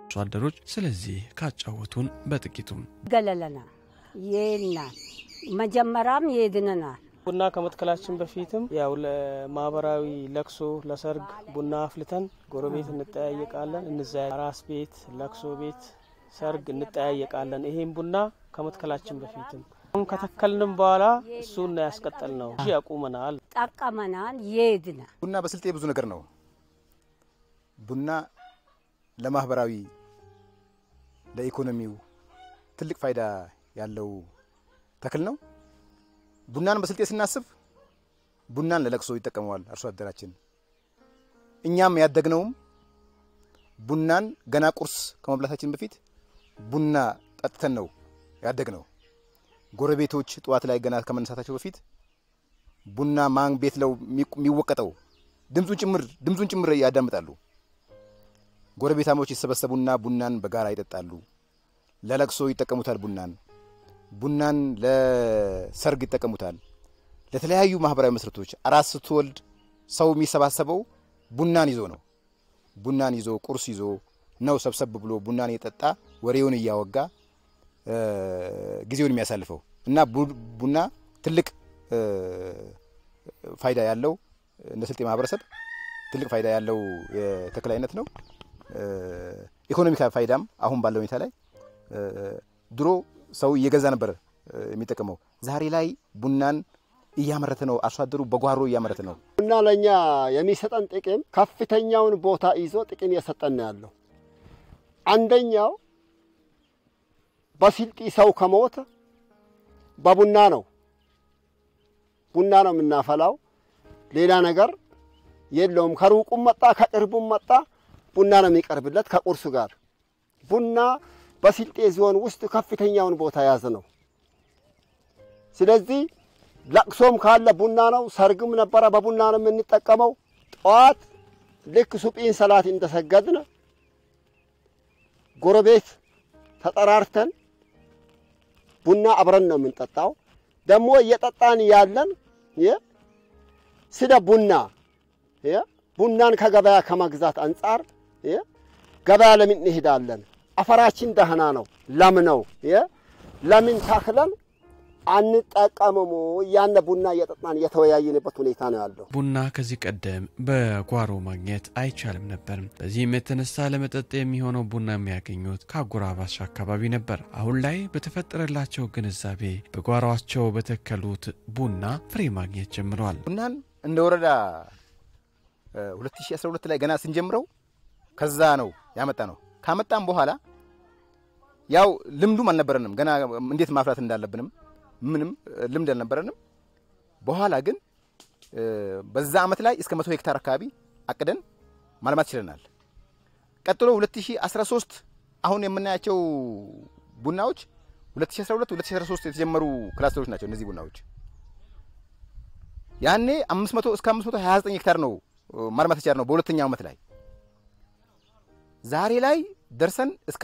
አርሶ አደሮች ስለዚህ ካጫወቱን በጥቂቱም ገለለና የና መጀመሪያም የድነናል ቡና ከመትከላችን በፊትም ያው ለማህበራዊ ለቅሶ፣ ለሰርግ ቡና አፍልተን ጎረቤት እንጠያየቃለን። እንዛ አራስ ቤት፣ ለቅሶ ቤት፣ ሰርግ እንጠያየቃለን። ይሄም ቡና ከመትከላችን በፊትም አሁን ከተከልንም በኋላ እሱን ያስቀጠል ነው ያቁመናል፣ ጠቀመናል። የድነ ቡና በስልጤ ብዙ ነገር ነው። ቡና ለማህበራዊ ለኢኮኖሚው ትልቅ ፋይዳ ያለው ተክል ነው። ቡናን በስልጤ ስናስብ ቡናን ለለቅሶ ይጠቀመዋል አርሶ አደራችን። እኛም ያደግነውም ቡናን ገና ቁርስ ከመብላታችን በፊት ቡና ጠጥተን ነው ያደግነው። ጎረቤቶች ጠዋት ላይ ገና ከመነሳታቸው በፊት ቡና ማን ቤት ለው የሚወቀጠው ድምፁን ጭምር ድምፁን ጭምር ያዳምጣሉ። ጎረቤታሞች ይሰበሰቡና ቡናን በጋራ ይጠጣሉ። ለለቅሶ ይጠቀሙታል ቡናን ቡናን ለሰርግ ይጠቀሙታል። ለተለያዩ ማህበራዊ መስረቶች አራስ ስትወልድ ሰው የሚሰባሰበው ቡናን ይዞ ነው። ቡናን ይዞ ቁርስ ይዞ ነው ሰብሰብ ብሎ ቡናን እየጠጣ ወሬውን እያወጋ ጊዜውን የሚያሳልፈው እና ቡና ትልቅ ፋይዳ ያለው እንደ ስልጤ ማህበረሰብ ትልቅ ፋይዳ ያለው የተክል አይነት ነው። ኢኮኖሚካል ፋይዳም አሁን ባለው ሁኔታ ላይ ድሮ ሰው እየገዛ ነበር የሚጠቀመው። ዛሬ ላይ ቡናን እያመረተ ነው። አርሶ አደሩ በጓሮ እያመረተ ነው። ቡና ለእኛ የሚሰጠን ጥቅም ከፍተኛውን ቦታ ይዞ ጥቅም እየሰጠን ነው ያለው። አንደኛው በስልጢ ሰው ከሞተ በቡና ነው። ቡና ነው የምናፈላው። ሌላ ነገር የለውም። ከሩቁም መጣ ከቅርቡም መጣ ቡና ነው የሚቀርብለት ከቁርሱ ጋር ቡና በስልጤ ዞን ውስጥ ከፍተኛውን ቦታ የያዘ ነው። ስለዚህ ለቅሶም ካለ ቡና ነው። ሰርግም ነበረ በቡና ነው የምንጠቀመው። ጠዋት ልክ ሱጲን ሰላት እንደሰገድን ጎረቤት ተጠራርተን ቡና አብረን ነው የምንጠጣው። ደግሞ እየጠጣን ያለን ስለ ቡና ቡናን ከገበያ ከመግዛት አንጻር ገበያ ለምን እንሄዳለን? አፈራችን ደህና ነው፣ ለም ነው። ለምን ተክለን አንጠቀምሙ? እያነ ቡና እየጠጣን እየተወያየንበት ሁኔታ ነው ያለው። ቡና ከዚህ ቀደም በጓሮ ማግኘት አይቻልም ነበር። በዚህም የተነሳ ለመጠጥ የሚሆነው ቡና የሚያገኙት ከአጎራባች አካባቢ ነበር። አሁን ላይ በተፈጠረላቸው ግንዛቤ በጓሯቸው በተከሉት ቡና ፍሬ ማግኘት ጀምረዋል። ቡናን እንደ ወረዳ 2012 ላይ ገና ስንጀምረው ከዛ ነው ያመጣ ነው። ካመጣም በኋላ ያው ልምዱም አልነበረንም ገና እንዴት ማፍራት እንዳለብንም ምንም ልምድ አልነበረንም። በኋላ ግን በዛ ዓመት ላይ እስከ መቶ ሄክታር አካባቢ አቅደን ማልማት ችለናል። ቀጥሎ 2013 አሁን የምናያቸው ቡናዎች 2012 2013 የተጀመሩ ክላስተሮች ናቸው። እነዚህ ቡናዎች ያኔ 500 እስከ 529 ሄክታር ነው ማልማት የቻልነው በሁለተኛው ዓመት ላይ ዛሬ ላይ ደርሰን እስከ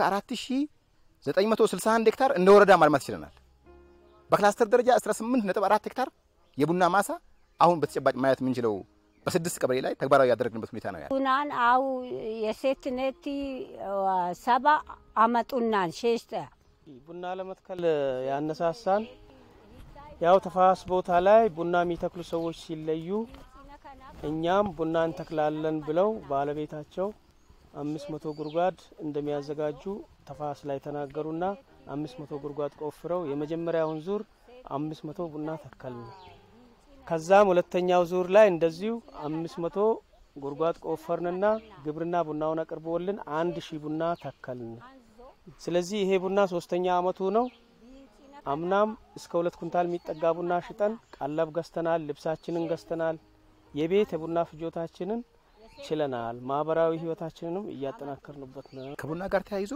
4961 ሄክታር እንደ ወረዳ ማልማት ችለናል። በክላስተር ደረጃ 18.4 ሄክታር የቡና ማሳ አሁን በተጨባጭ ማየት የምንችለው በስድስት ቀበሌ ላይ ተግባራዊ ያደረግንበት ሁኔታ ነው ያለ። ቡናን አው የሴትነት ሰባ አመጡናን ሸሽተ ቡና ለመትከል ያነሳሳን ያው ተፋሰስ ቦታ ላይ ቡና የሚተክሉ ሰዎች ሲለዩ እኛም ቡና እንተክላለን ብለው ባለቤታቸው አምስት መቶ ጉድጓድ እንደሚያዘጋጁ ተፋሰስ ላይ ተናገሩና አምስት መቶ ጉድጓድ ቆፍረው የመጀመሪያውን ዙር አምስት መቶ ቡና ተከልን። ከዛም ሁለተኛው ዙር ላይ እንደዚሁ አምስት መቶ ጉድጓድ ቆፈርንና ግብርና ቡናውን አቅርቦልን አንድ ሺህ ቡና ተከልን። ስለዚህ ይሄ ቡና ሶስተኛ አመቱ ነው። አምናም እስከ ሁለት ኩንታል የሚጠጋ ቡና ሽጠን ቀለብ ገዝተናል፣ ልብሳችንን ገዝተናል፣ የቤት የቡና ፍጆታችንን ችለናል። ማህበራዊ ህይወታችንንም እያጠናከርንበት ነው። ከቡና ጋር ተያይዞ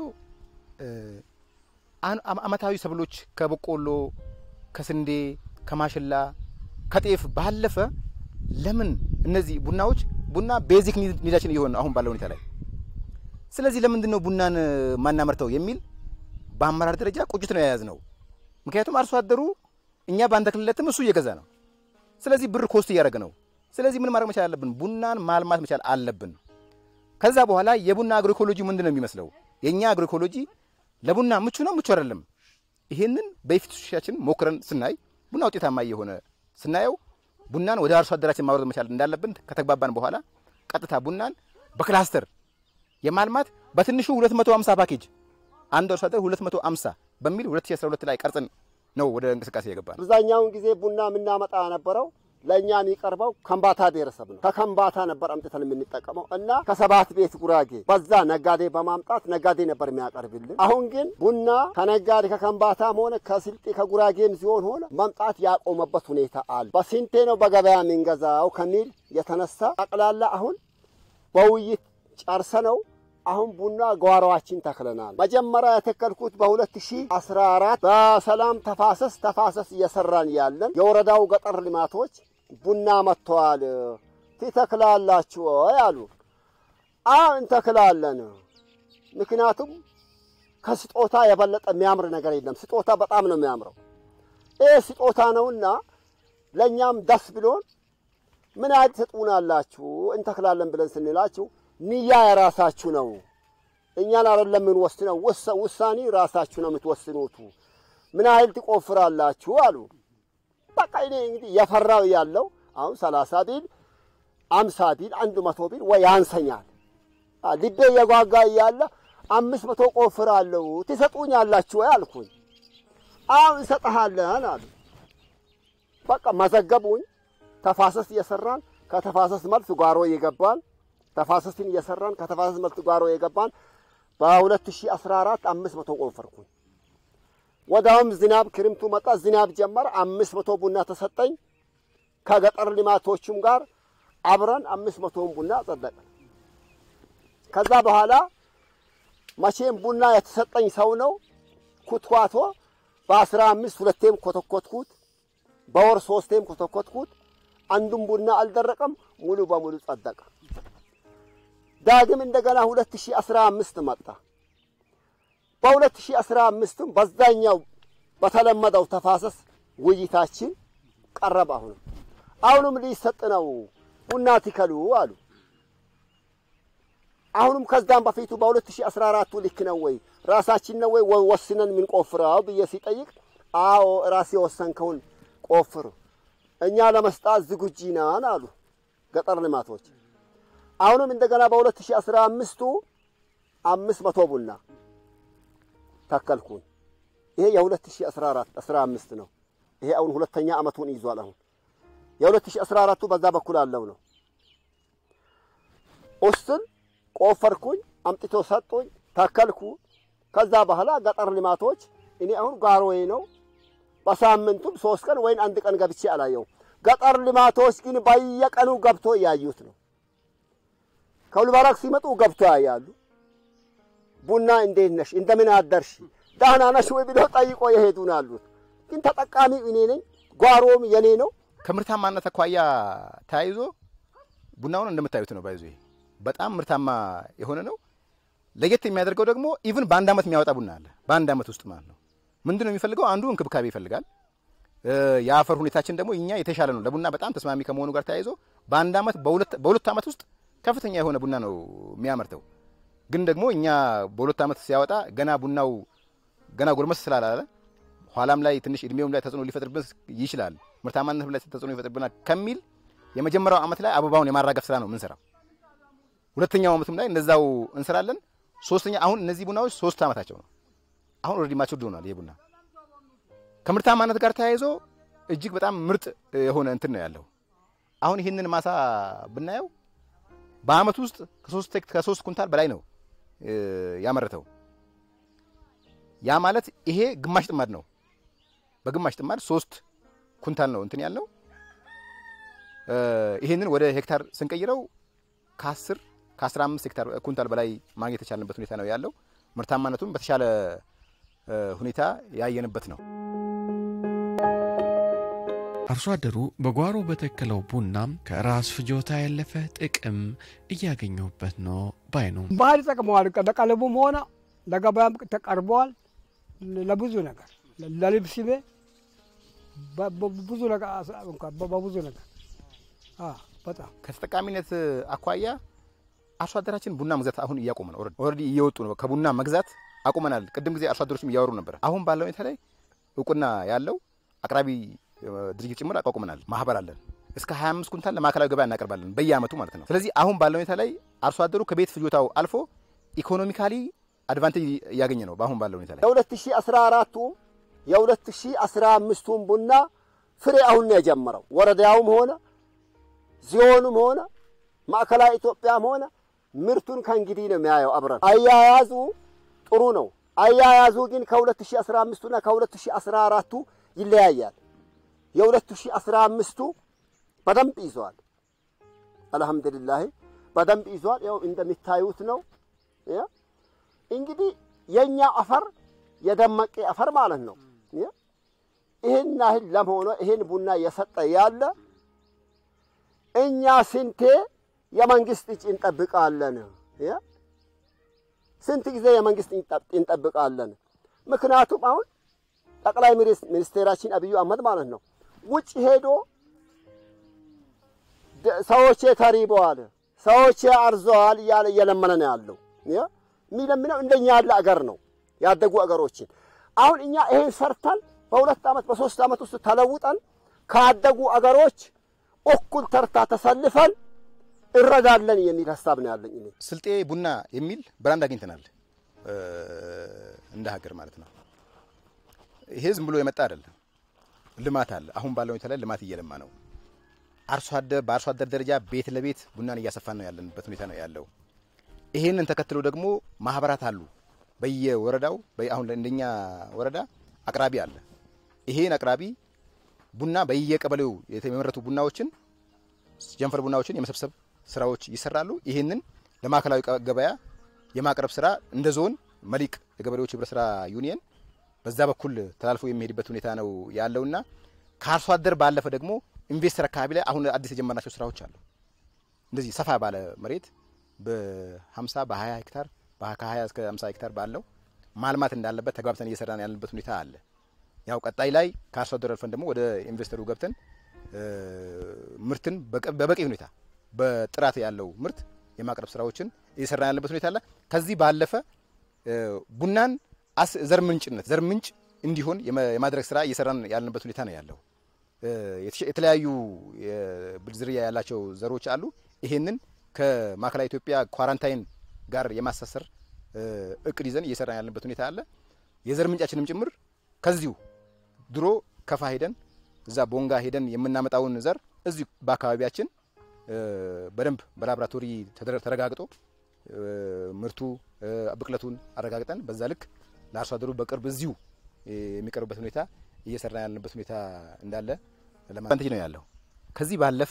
አመታዊ ሰብሎች ከበቆሎ፣ ከስንዴ፣ ከማሽላ፣ ከጤፍ ባለፈ ለምን እነዚህ ቡናዎች ቡና ቤዚክ ኒዳችን እየሆነ አሁን ባለው ሁኔታ ላይ ስለዚህ ለምንድን ነው ቡናን ማናመርተው የሚል በአመራር ደረጃ ቁጭት ነው የያዝ ነው። ምክንያቱም አርሶ አደሩ እኛ ባንተክልለትም እሱ እየገዛ ነው። ስለዚህ ብር ኮስት እያደረገ ነው። ስለዚህ ምን ማድረግ መቻል አለብን? ቡናን ማልማት መቻል አለብን። ከዛ በኋላ የቡና አግሮኢኮሎጂ ምንድን ነው የሚመስለው? የእኛ አግሮኢኮሎጂ ለቡና ምቹ ነው ምቹ አይደለም? ይሄንን በፊቶቻችን ሞክረን ስናይ ቡና ውጤታማ እየሆነ ስናየው ቡናን ወደ አርሶ አደራችን ማውረድ መቻል እንዳለብን ከተግባባን በኋላ ቀጥታ ቡናን በክላስተር የማልማት በትንሹ 250 ፓኬጅ አንድ አርሶ አደር 250 በሚል 2012 ላይ ቀርጽን ነው ወደ እንቅስቃሴ የገባ ነው። አብዛኛውን ጊዜ ቡና የምናመጣ የነበረው ለእኛ የሚቀርበው ከምባታ ብሔረሰብ ነው። ከከምባታ ነበር አምጥተን የምንጠቀመው እና ከሰባት ቤት ጉራጌ በዛ ነጋዴ በማምጣት ነጋዴ ነበር የሚያቀርብልን። አሁን ግን ቡና ከነጋዴ ከከምባታም ሆነ ከስልጤ ከጉራጌም ሲሆን ሆነ መምጣት ያቆመበት ሁኔታ አለ። በስንቴ ነው በገበያ የምንገዛው ከሚል የተነሳ ጠቅላላ አሁን በውይይት ጨርሰነው አሁን ቡና ጓሮዋችን ተክለናል። መጀመሪያ የተከልኩት በ2014 በሰላም ተፋሰስ ተፋሰስ እየሰራን ያለን የወረዳው ገጠር ልማቶች ቡና መጥተዋል ትተክላላችሁ ወይ አሉ። አዎ እንተክላለን። ምክንያቱም ከስጦታ የበለጠ የሚያምር ነገር የለም። ስጦታ በጣም ነው የሚያምረው። ይህ ስጦታ ነውና ለእኛም ደስ ብሎን ምን ያህል ትሰጡናላችሁ እንተክላለን ብለን ስንላችሁ ንያ የራሳችሁ ነው፣ እኛን አይደለም የምንወስነው። ውሳኔ ራሳችሁ ነው የምትወስኑት። ምን ያህል ትቆፍራላችሁ አሉ። በቃ እኔ እንግዲህ የፈራው ያለው አሁን ሰላሳ ቢል አምሳ ቢል አንድ መቶ ቢል ወይ ያንሰኛል። ልቤ የጓጋ እያለ አምስት መቶ ቆፍራለሁ ትሰጡኛላችሁ ወይ አልኩኝ። አሁን እንሰጠሃለን አሉ። በቃ መዘገቡኝ። ተፋሰስ እየሰራን ከተፋሰስ መልስ ጓሮ እየገባን ተፋሰስን እየሰራን ከተፋሰስ መልስ ጓሮ የገባን በ2014 አምስት መቶ ቆፈርኩኝ። ወዳውም ዝናብ ክርምቱ መጣ፣ ዝናብ ጀመር። አምስት መቶ ቡና ተሰጠኝ። ከገጠር ልማቶቹም ጋር አብረን አምስት መቶውን ቡና ጸደቀ። ከዛ በኋላ መቼም ቡና የተሰጠኝ ሰው ነው ኩትኳቶ በአስራ አምስት ሁለቴም ኮተኮትኩት፣ በወር ሶስቴም ኮተኮትኩት። አንዱም ቡና አልደረቀም፣ ሙሉ በሙሉ ጸደቀ። ዳግም እንደገና 2015 መጣ። በ2015ም በዛኛው በተለመደው ተፋሰስ ውይይታችን ቀረበ። አሁንም አሁንም ሊሰጥ ነው ቡና ትከሉ አሉ። አሁንም ከዛም በፊቱ በ2014ቱ ልክ ነው ወይ ራሳችን ነው ወይ ወስነን የምንቆፍረው ብዬ ሲጠይቅ አዎ ራሴ የወሰንከውን ቆፍር፣ እኛ ለመስጣት ዝግጁ ነን አሉ ገጠር ልማቶች። አሁንም እንደገና በ2015ቱ አምስት መቶ ቡና ተከልኩኝ። ይሄ የ2014 15 ነው። ይሄ አሁን ሁለተኛ ዓመቱን ይዟል። አሁን የ2014ቱ በዛ በኩል አለው ነው። ኡስን ቆፈርኩኝ፣ አምጥቶ ሰጡኝ፣ ተከልኩ። ከዛ በኋላ ገጠር ልማቶች እኔ አሁን ጓሮዬ ነው። በሳምንቱም ሶስት ቀን ወይም አንድ ቀን ገብቼ አላየው። ገጠር ልማቶች ግን በየቀኑ ገብቶ እያዩት ነው። ከሁልባራክ ሲመጡ ገብቶ ያያሉ። ቡና እንዴት ነሽ፣ እንደምን አደርሽ፣ ደህና ነሽ ወይ ብለው ጠይቆ የሄዱን አሉት። ግን ተጠቃሚው እኔ ነኝ፣ ጓሮም የኔ ነው። ከምርታማነት አኳያ ተያይዞ ቡናውን እንደምታዩት ነው። ባይዞ በጣም ምርታማ የሆነ ነው። ለየት የሚያደርገው ደግሞ ኢቭን በአንድ ዓመት የሚያወጣ ቡና አለ። በአንድ ዓመት ውስጥ ማለት ነው። ምንድን ነው የሚፈልገው? አንዱ እንክብካቤ ይፈልጋል። የአፈር ሁኔታችን ደግሞ እኛ የተሻለ ነው። ለቡና በጣም ተስማሚ ከመሆኑ ጋር ተያይዞ በአንድ ዓመት በሁለት ዓመት ውስጥ ከፍተኛ የሆነ ቡና ነው የሚያመርተው። ግን ደግሞ እኛ በሁለት ዓመት ሲያወጣ ገና ቡናው ገና ጎርመስ ስላላለ ኋላም ላይ ትንሽ እድሜውም ላይ ተጽዕኖ ሊፈጥርብን ይችላል፣ ምርታማነት ላይ ተጽዕኖ ይፈጥርብናል ከሚል የመጀመሪያው ዓመት ላይ አበባውን የማራገፍ ስራ ነው የምንሰራው። ሁለተኛው ዓመቱም ላይ እንደዛው እንሰራለን። ሶስተኛ አሁን እነዚህ ቡናዎች ሶስት ዓመታቸው ነው። አሁን ኦልሬዲ ማቹርድ ሆኗል። ይሄ ቡና ከምርታማነት ጋር ተያይዞ እጅግ በጣም ምርጥ የሆነ እንትን ነው ያለው። አሁን ይህንን ማሳ ብናየው በአመት ውስጥ ከሶስት ከሶስት ኩንታል በላይ ነው ያመረተው። ያ ማለት ይሄ ግማሽ ጥማድ ነው። በግማሽ ጥማድ ሶስት ኩንታል ነው እንትን ያለው። ይህንን ወደ ሄክታር ስንቀይረው ከአስር ከአስራ አምስት ሄክታር ኩንታል በላይ ማግኘት የቻልንበት ሁኔታ ነው ያለው። ምርታማነቱም በተሻለ ሁኔታ ያየንበት ነው። አርሶ አደሩ በጓሮ በተከለው ቡናም ከራስ ፍጆታ ያለፈ ጥቅም እያገኘሁበት ነው ባይ ነው። ባህል ይጠቅመዋል። ለቀለቡም ሆነ ለገበያም ተቀርበዋል። ለብዙ ነገር ለልብስ ቤ ብዙ ነገር በብዙ ነገር በጣም ከተጠቃሚነት አኳያ አርሶ አደራችን ቡና መግዛት አሁን እያቆመ ነው። ኦልሬዲ እየወጡ ነው። ከቡና መግዛት አቁመናል። ቅድም ጊዜ አርሶ አደሮችም እያወሩ ነበር። አሁን ባለው ሁኔታ ላይ እውቅና ያለው አቅራቢ ድርጅት ጭምር አቋቁመናል። ማህበር አለን። እስከ 25 ኩንታል ለማዕከላዊ ገበያ እናቀርባለን በየአመቱ ማለት ነው። ስለዚህ አሁን ባለው ሁኔታ ላይ አርሶ አደሩ ከቤት ፍጆታው አልፎ ኢኮኖሚካሊ አድቫንቴጅ እያገኘ ነው። በአሁን ባለው ሁኔታ ላይ የ2014ቱ የ2015ቱን ቡና ፍሬ አሁን ነው የጀመረው። ወረዳውም ሆነ ዚዮኑም ሆነ ማዕከላዊ ኢትዮጵያም ሆነ ምርቱን ከእንግዲህ ነው የሚያየው። አብረን አያያዙ ጥሩ ነው። አያያዙ ግን ከ2015ቱና ከ2014ቱ ይለያያል። የ2015ቱ በደንብ ይዟል። አልሐምዱሊላህ በደንብ ይዟል። ያው እንደሚታዩት ነው። እንግዲህ የኛ አፈር የደመቀ አፈር ማለት ነው። ይህን ያህል ለም ሆኖ ይህን ቡና እየሰጠ ያለ እኛ ስንቴ የመንግስት እጅ እንጠብቃለን? ስንት ጊዜ የመንግስት እንጠብቃለን? ምክንያቱም አሁን ጠቅላይ ሚኒስቴራችን አብዩ አህመድ ማለት ነው ውጭ ሄዶ ሰዎቼ ተሪበዋል፣ ሰዎቼ አርዘዋል እያለ እየለመነ ነው ያለው። የሚለምነው እንደኛ ያለ አገር ነው ያደጉ አገሮችን። አሁን እኛ ይሄን ሰርተን በሁለት ዓመት በሶስት ዓመት ውስጥ ተለውጠን ካደጉ አገሮች እኩል ተርታ ተሰልፈን እረዳለን የሚል ሀሳብ ነው ያለኝ። እኔ ስልጤ ቡና የሚል ብራንድ አግኝተናል እንደ ሀገር ማለት ነው። ይሄ ዝም ብሎ የመጣ አይደለም፣ ልማት አለ። አሁን ባለው ሁኔታ ላይ ልማት እየለማ ነው። አርሶ አደር በአርሶ አደር ደረጃ ቤት ለቤት ቡናን እያሰፋን ነው ያለንበት ሁኔታ ነው ያለው። ይሄንን ተከትሎ ደግሞ ማህበራት አሉ በየወረዳው አሁን እንደኛ ወረዳ አቅራቢ አለ። ይሄን አቅራቢ ቡና በየቀበሌው የተመረቱ ቡናዎችን ጀንፈር ቡናዎችን የመሰብሰብ ስራዎች ይሰራሉ። ይሄንን ለማዕከላዊ ገበያ የማቅረብ ስራ እንደ ዞን መሊቅ የገበሬዎች ህብረት ስራ ዩኒየን በዛ በኩል ተላልፎ የሚሄድበት ሁኔታ ነው ያለውና ከአርሶ አደር ባለፈ ደግሞ ኢንቨስተር አካባቢ ላይ አሁን አዲስ የጀመርናቸው ስራዎች አሉ። እንደዚህ ሰፋ ባለ መሬት በ50 በ20 ሄክታር ከ20 እስከ 50 ሄክታር ባለው ማልማት እንዳለበት ተግባብተን እየሰራን ያለንበት ሁኔታ አለ። ያው ቀጣይ ላይ ከአርሶ አደር አልፈን ደግሞ ወደ ኢንቨስተሩ ገብተን ምርትን በበቂ ሁኔታ በጥራት ያለው ምርት የማቅረብ ስራዎችን እየሰራን ያለበት ሁኔታ አለ። ከዚህ ባለፈ ቡናን ዘር ምንጭነት ዘር ምንጭ እንዲሆን የማድረግ ስራ እየሰራን ያለንበት ሁኔታ ነው ያለው። የተለያዩ ዝርያ ያላቸው ዘሮች አሉ። ይሄንን ከማዕከላዊ ኢትዮጵያ ኳራንታይን ጋር የማሳሰር እቅድ ይዘን እየሰራን ያለንበት ሁኔታ አለ። የዘር ምንጫችንም ጭምር ከዚሁ ድሮ ከፋ ሄደን እዛ ቦንጋ ሄደን የምናመጣውን ዘር እዚሁ በአካባቢያችን በደንብ በላቦራቶሪ ተረጋግጦ ምርቱ ብቅለቱን አረጋግጠን በዛ ልክ ለአርሶ አደሩ በቅርብ እዚሁ የሚቀርብበት ሁኔታ እየሰራ ያለንበት ሁኔታ እንዳለ ለማንተጅ ነው ያለው። ከዚህ ባለፈ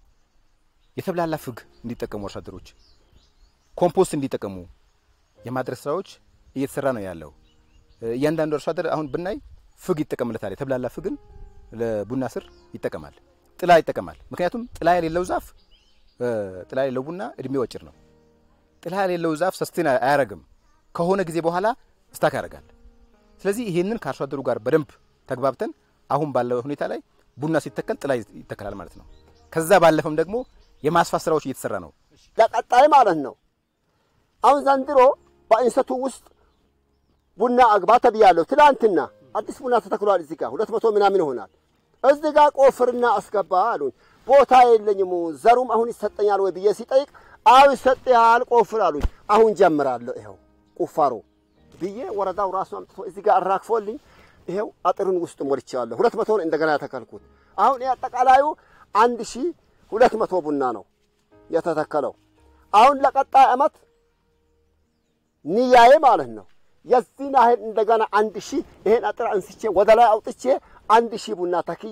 የተብላላ ፍግ እንዲጠቀሙ አርሶ አደሮች ኮምፖስት እንዲጠቀሙ የማድረግ ስራዎች እየተሰራ ነው ያለው። እያንዳንዱ አርሶ አደር አሁን ብናይ ፍግ ይጠቀምለታል። የተብላላ ፍግን ለቡና ስር ይጠቀማል። ጥላ ይጠቀማል። ምክንያቱም ጥላ የሌለው ዛፍ ጥላ የሌለው ቡና እድሜው አጭር ነው። ጥላ የሌለው ዛፍ ሰስቴን አያረግም። ከሆነ ጊዜ በኋላ ስታክ ያደርጋል። ስለዚህ ይሄንን ከአርሶ አደሩ ጋር በደንብ ተግባብተን አሁን ባለው ሁኔታ ላይ ቡና ሲተከል ጥላ ይተከላል ማለት ነው። ከዛ ባለፈም ደግሞ የማስፋት ስራዎች እየተሰራ ነው። ለቀጣይ ማለት ነው። አሁን ዘንድሮ በእንሰቱ ውስጥ ቡና አግባ ተብያለሁ። ትላንትና አዲስ ቡና ተተክሏል። እዚህ ጋር ሁለት መቶ ምናምን ይሆናል። እዚህ ጋር ቆፍርና አስገባ አሉኝ። ቦታ የለኝም ዘሩም አሁን ይሰጠኛል ወይ ብዬ ሲጠይቅ አዎ ይሰጥሃል፣ ቆፍር አሉኝ። አሁን ጀምራለሁ ይኸው ቁፋሮ ብዬ ወረዳው ራሱ አምጥቶ እዚህ ጋር አራክፎልኝ ይኸው አጥሩን ውስጥ ሞልቼዋለሁ። ሁለት መቶ ነው እንደገና የተከልኩት። አሁን ይህ አጠቃላዩ አንድ ሺህ ሁለት መቶ ቡና ነው የተተከለው። አሁን ለቀጣይ ዓመት ንያዬ ማለት ነው የዚህን ያህል እንደገና አንድ ሺህ ይሄን አጥር አንስቼ ወደ ላይ አውጥቼ አንድ ሺህ ቡና ተክዬ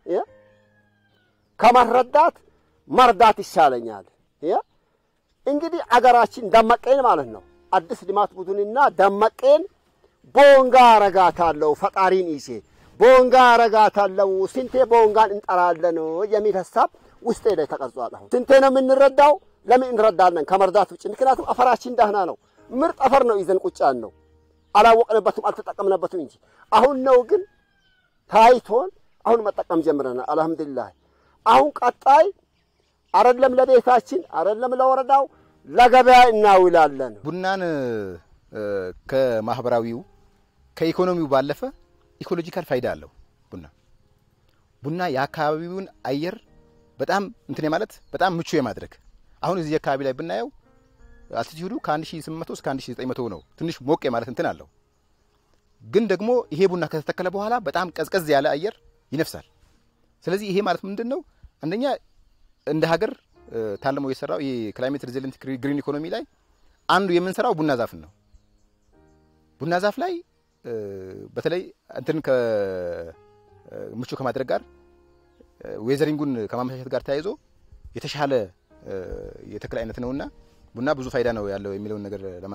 ከመረዳት መርዳት ይሻለኛል። እንግዲህ አገራችን ደመቀን ማለት ነው አዲስ ልማት ቡድንና ደመቀን ቦንጋ ረጋታለሁ ፈጣሪን ይሴ ቦንጋ ረጋታለሁ ስንቴ ቦንጋን እንጠራለን የሚል ሀሳብ ውስጤ ላይ ተቀርጿል። አሁን ስንቴ ነው የምንረዳው? ለምን እንረዳለን ከመርዳት ውጭ? ምክንያቱም አፈራችን ደህና ነው። ምርጥ አፈር ነው ይዘን ቁጫን ነው አላወቅንበትም፣ አልተጠቀምንበትም እንጂ አሁን ነው ግን ታይቶን አሁን መጠቀም ጀምረናል። አልሐምዱሊላህ። አሁን ቀጣይ አረለም ለቤታችን አረለም ለወረዳው ለገበያ እናውላለን። ቡናን እ፣ ከማህበራዊው ከኢኮኖሚው ባለፈ ኢኮሎጂካል ፋይዳ አለው። ቡና ቡና የአካባቢውን አየር በጣም እንትን ማለት በጣም ምቹ የማድረግ አሁን እዚህ አካባቢ ላይ ብናየው አልቲቲዩዱ ከ1800 እስከ 1900 ነው። ትንሽ ሞቅ የማለት እንትን አለው። ግን ደግሞ ይሄ ቡና ከተተከለ በኋላ በጣም ቀዝቀዝ ያለ አየር ይነፍሳል። ስለዚህ ይሄ ማለት ምንድን ነው? አንደኛ እንደ ሀገር እ፣ ታልሞ የሰራው ይሄ ክላይሜት ሬዚሊንት ግሪን ኢኮኖሚ ላይ አንዱ የምንሰራው ቡና ዛፍን ነው። ቡና ዛፍ ላይ እ፣ በተለይ እንትን ከ እ፣ ምቹ ከማድረግ ጋር እ፣ ዌዘሪንጉን ከማመቻቸት ጋር ተያይዞ የተሻለ እ፣ የተክል አይነት ነውና ቡና ብዙ ፋይዳ ነው ያለው የሚለውን ነገር ለማ